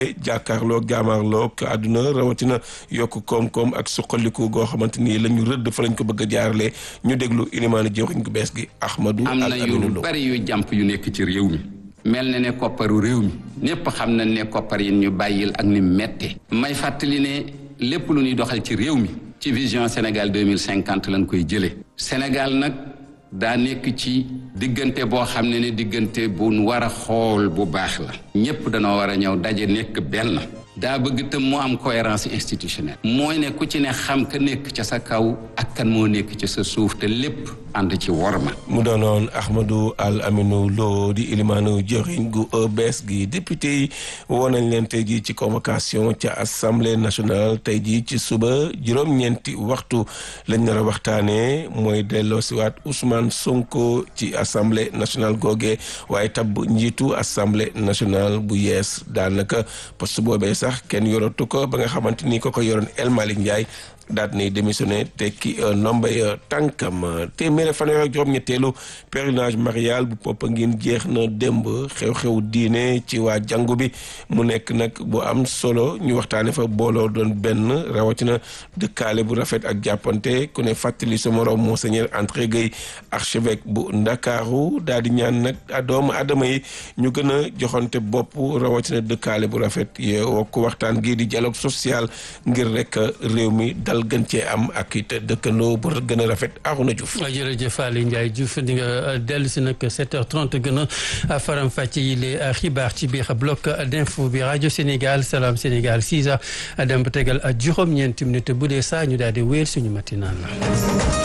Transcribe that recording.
jàkkaarloog jaamaarloog àdduna rawatina yokk koom-koom ak suqaliku goo xamante ni la ñu rëdd fa lañ ko bëgg a jaarale ñu déglu ilimaani jëwriñ gu bees gi Ahmadou am na yu bari yu jàmp yu nekk ci réew mi mel na ne kopparu réew mi ñépp xam nañ ne koppar yi ñu bàyyil ak ni mette may fàttali ne lépp lu ñuy doxal ci réew mi ci vision Sénégal 2050 lañ koy jëlee Sénégal nag daa nekk ci diggante boo xam ne ne diggante bu war a xool bu baax la ñépp danoo war a ñëw daje nekk benn daa bëgg tam mu am cohérence institutionnelle mooy ne ku ci ne xam ka nekk ca sa kaw ak kan moo nekk ca sa suuf te lépp ànd ci worma mu doonoon Ahmadou Al Aminou Lo di ilimaanu jëriñ gu bees gi député yi woo nañ leen tey jii ci convocation ca assemblée nationale tey jii ci suba juróom-ñeenti waxtu lañ nar a waxtaanee mooy delloosiwaat Ousmane Sonko ci assemblée nationale googee waaye tabb njiitu assemblée nationale bu yees daanaka poste boobee sax kenn yoratu ko ba nga xamante ni ko ko yoroon El Malick Ndiaye daat nay démissionné tekki ndombay tànkam téeméeri fanweer ak juróom-ñetteelu pèlerinage marial bu Popenguine jeex na démb xew-xew diine ci waa jàngu bi mu nekk nag bu am solo ñu waxtaane fa booloo doon benn rawatina dëkkaale bu rafet ak jàppante ku ne fàttali sa morom monseigneur André Guèye archevêque bu Ndakaaru daal di ñaan nag doomu adama yi ñu gën a joxante bopp rawatina dëkkaale bu rafet ye wokk waxtaan gii di dialogue social ngir rek réew mi dal gën cee am ak it dëkkandoo bu gën a rafet Arouna Diouf. jërëjëf Aliou Ndiaye Diouf di nga dellu si nag 7h30 gën a faram fàcce yi les xibaar ci biir bloc d'info bi rajo Sénégal Salam Sénégal 6h dem ba tegal juróom-ñeenti minutes bu dee saa ñu daal di wéer suñu matinal la.